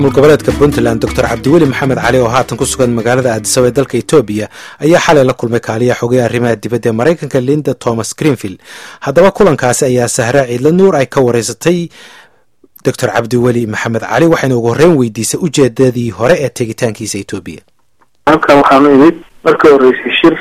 goboleedka puntland doctor cabdiweli maxamed cali oo haatan ku sugan magaalada aadisaba ee dalka etoobiya ayaa xalay la kulmay kaaliya xogay arrimaha dibadda ee maraykanka linda thomas greenfield haddaba kulankaasi ayaa sahra ciidla nuur ay ka wareysatay doctor cabdiweli maxamed cali waxayna ugu horreyn weydiisay ujeedadii hore ee tegitaankiisa etoobiya halkan waxaanu imid marka horreysay shir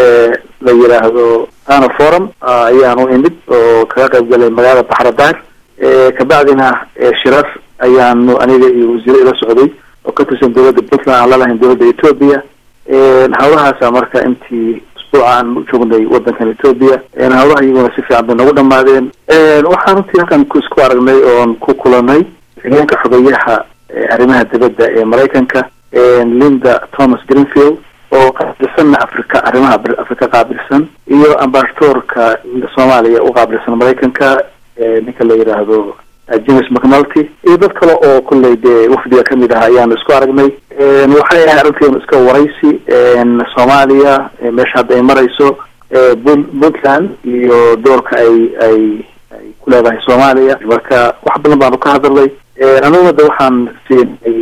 la yidhaahdo ana forum ayaanu imid oo kaga qayb galay magaalada baxradaar kabacdina shirar ayaanu aniga iyo wasiire ila socday oo ka tirsan dowladda puntland aan lalahayn dowladda etoobiya hawlahaasa marka intii usbuuca aan joognay wadankan etoobiya hawlaha iyaguna si fiican bay nagu dhamaadeen waxaan runtii halkan isku aragnay oon ku kulanay xigeenka xogeyaha arrimaha dibadda ee maraykanka linda thomas greenfield oo qaabilsanna africa arrimaha africa qaabilsan iyo ambasadorka soomaaliya u qaabilsan maraykanka ninka la yidhaahdo james mcnulty iyo dad kale oo kolley dee wafdiga kamid ah ayaanu isku aragnay waxay ahay arrinteenu iska waraysi soomaaliya meesha hadda ay marayso puntland iyo doorka ay ay ay ku leedahay soomaaliya marka wax badan baanu ka hadalnay aniguna de waxaan siinay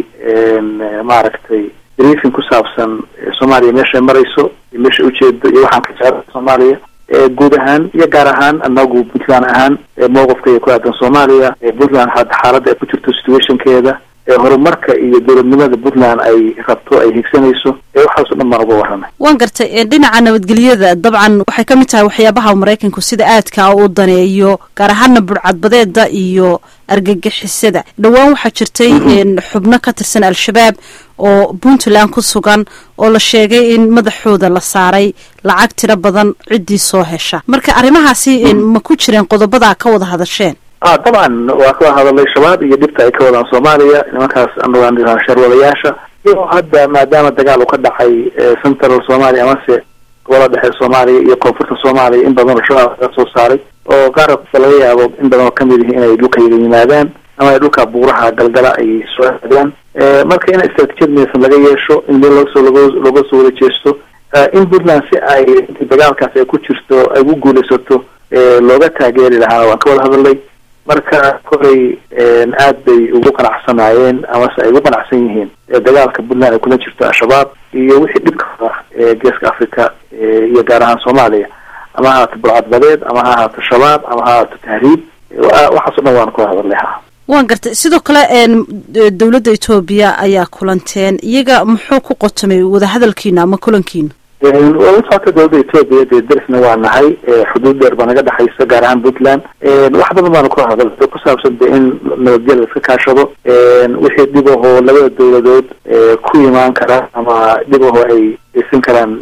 maaragtay briefing ku saabsan soomaaliya meesha ay marayso iyo meesha ujeedo iyo waxaan ka jecla soomaaliya guud ahaan iyo gaar ahaan anagu puntland ahaan mowqifkaya ku aadan soomaaliya puntland hadda xaaladda ay ku jirto situationkeeda horumarka iyo dowladnimada puntland ay rabto ay higsanayso waxaaso dhan baan uga warramay waan gartay dhinaca nabadgelyada dabcan waxay ka mid tahay waxyaabaha maraykanku sida aadka u daneeyo gaar ahaana budhcadbadeeda iyo argagixisada dhowaan waxaa jirtay xubno ka tirsan al-shabaab oo puntland ku sugan oo la sheegay in madaxooda la saaray lacag tiro badan ciddii soo hesha marka arrimahaasi ma ku jireen qodobadaa ka wada hadasheen a dabcan waa ka wada hadalay shabaab iyo dhibta ay ka wadaan soomaaliya nimankaas anagaan sharwadayaasha iyo hadda maadaama dagaal uu ka dhacay central soomaaliya amase gobolada dhexe soomaaliya iyo koonfurta soomaaliya in badan oo shabaab laga soo saaray oo qaarka laga yaabo in badan oo kamid yihi inay dhulkayga yimaadaan ama ay dhulka buuraha galgala ay soo aadaan marka in istraatijiyad midaysan laga yeesho in meel loogasoo log looga soo wada jeesto in puntland si ay dagaalkaas ay ku jirto ay ugu guulaysato looga taageeri lahaa waan ka wada hadalay marka kolay aad bay ugu qanacsanaayeen amase ay ugu qanacsan yihiin dagaalka puntland ay kula jirto al-shabaab iyo wixii dhibka ee geeska africa iyo gaar ahaan soomaaliya ama ha ahaato burcadbadeed ama ha ahaato shabaab ama ha ahaato tahriib waxaaso dhan waan ka hadalnay ha waan gartay sidoo kale dowladda etoobiya ayaa kulanteen iyaga muxuu ku qotomay wadahadalkiina ama kulankiina waa la socota dowladda etoobiya dee darisna waa nahay xuduud dheer baa naga dhexaysa gaar ahaan puntland wax badan baanu ka hadal ku saabsan de in nabadgel la iska kaashado wixii dhib ahoo labada dowladood ku imaan kara ama dhib ahoo ay aysan karaan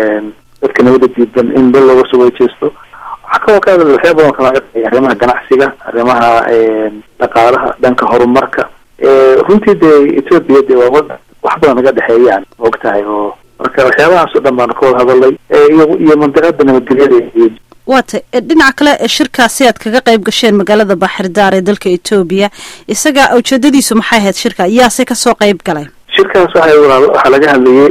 dadka nabada diidan in meel looga soo wadajeesto waxaa kaloo ka hadal waxyaa badan kala arrimaha ganacsiga arrimaha dhaqaalaha dhanka horumarka runtii dee etoobiya de waa wada wax badan naga dhexeeyaan og tahay oo marka waxyaabahaas o dhan baanu ka wada hadalay iyo iyo mandiqada nabadgelyada iyo waatay dhinaca kale shirkaasi aad kaga qayb gasheen magaalada baaxirdaar ee dalka etoobiya isaga ujeedadiisu maxay ahayd shirka yaase kasoo qayb galay shirkaas waxa waxaa laga hadlayay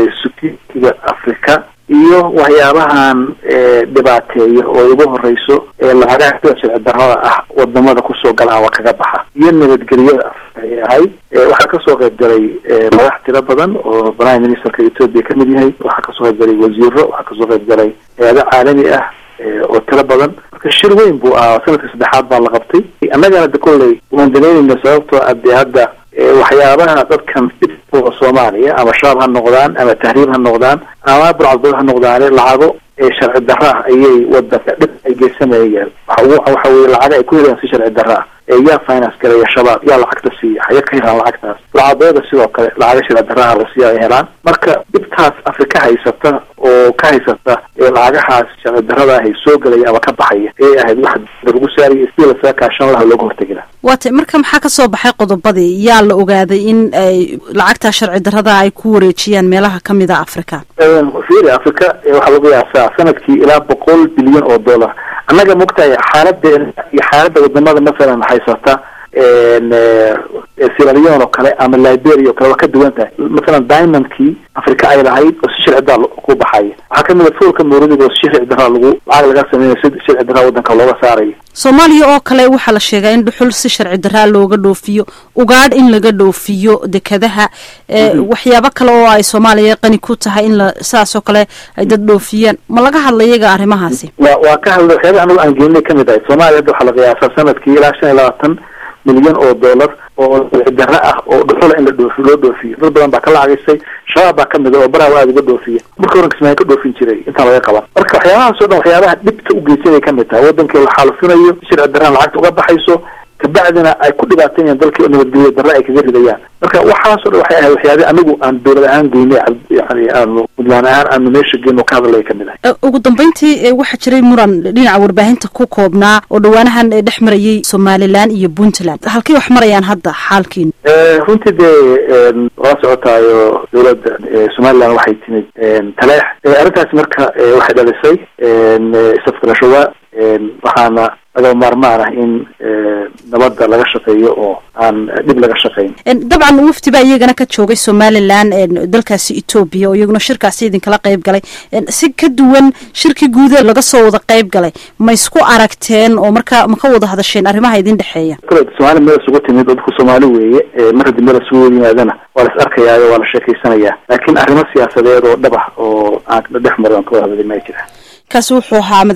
sutiiga africa iyo waxyaabahan dhibaateeya oo ay ugu horeyso lacagaha sida sharci darrada ah wadamada kusoo gala ama kaga baxa iyo nabadgelyada ay ahayd waxaa kasoo qayb galay madax tiro badan oo prime ministerka etoobiya kamid yahay waxaa kasoo qayb galay wasiiro waxaa kasoo qayb galay hay-ado caalami ah oo tiro badan marka shir weyn buu ahaa sanadkii saddexaad baa la qabtay annagana de kolley waan danaynayna sababtoo ah dee hadda waxyaabaha dadkan dhibkooda soomaaliya ama shabaab ha noqdaan ama tahriib ha noqdaan ama burcadbad ha noqdaane lacago sharci darra ah ayay wadanka dhib ay geysanayaan waxa weye lacaga ay ku helayaan si sharci darra ah yaa finance galaya shabaab yaa lacagta siiya haya ka helaan lacagtaas burcadbeeda sidoo kale lacaga sharci darraha la siiya ay helaan marka dhibtaas afrika haysata oo ka haysata ee lacagahaas sharci darrada ahay soo gelaya ama ka baxaya ee ahayd wax lagu saaraya sidii lasaga kaashan laha looga hortegi laha waatay marka maxaa kasoo baxay qodobadii yaa la ogaaday in ay lacagtaa sharci darrada ay ku wareejiyaan meelaha kamid a africa fiiri africa waxaa lagu yaasaa sanadkii ilaa boqol bilyan oo dollar annaga mogtahay xaaladeena iyo xaaladda wadamada masalan haysata siralion oo kale ama liberia oo kale waa ka duwan tahay masalan diamondkii africa ay lahayd oo si sharci daraa ku baxaya waxaa kamid a fuulka mawradiga oo si sharci daraa lagu lacag laga sameeyo si sharci daraa wadanka looga saarayo soomaaliya oo kale waxaa la sheegaa in dhuxul si sharci daraa looga dhoofiyo ugaadh in laga dhoofiyo dekadaha waxyaabo kale oo ay soomaaliya qani ku tahay in la saas oo kale ay dad dhoofiyaan ma laga hadla iyaga arrimahaasi wa waa ka hadla waxyaaba anagu aan geeninay kamid ahay soomaaliya hadda waxaa la qiyaasaa sanadkii ilaa shan iyo labaatan milyan oo dollar oo daro ah oo dhuxula in la dhoofi loo dhoofiyo dad badan baa ka lacagisay shabaab baa kamid a oo baraha aada uga dhoofiya marka horan kismaayo ka dhoofin jiray intaan laga qaban marka waxyaabahaas o dhan waxyaabaha dhibta u geysanay kamid tahay wadankii la xaalufinayo sharci daraan lacagta uga baxayso kabacdina ay ku dhibaatayaan dalkii oo nabadgelyo darre ay kaga ridayaan marka waxaasoo dhan waxay ahayd waxyaabe anigu aan dowlad ahaan geynay yani aanu puntland ahaan aanu meesha geyno ka hadalay kamid ahay ugu dambeyntii waxaa jiray muran dhinaca warbaahinta ku koobnaa oo dhawaanahan dhex marayay somalilan iyo puntland halkay wax marayaan hadda xaalkiinu runtii dee waa socotaayo dowladda somaliland waxay timid taleex arrintaasi marka waxay dhalisay isafgarashowa waxaana laga maarmaan ah in nabadda laga shaqeeyo oo aan dhib laga shaqayn dabcan wafdi baa iyagana ka joogay somalilan dalkaasi etoobiya oo iyaguna shirkaasi idinkala qayb galay si ka duwan shirkii guuda laga soo wada qayb galay ma isku aragteen oo marka ma ka wada hadasheen arrimaha idin dhexeeya kule somaali meel isugu timid oo dadku soomaali weeye mar haddii meel isugu yimaadana waa la is arkayaayo waa la sheekaysanayaa laakiin arrimo siyaasadeed oo dhab ah oo aan dhex marin aan ka wada hadlay ma jira kaasi wuxuu ahaa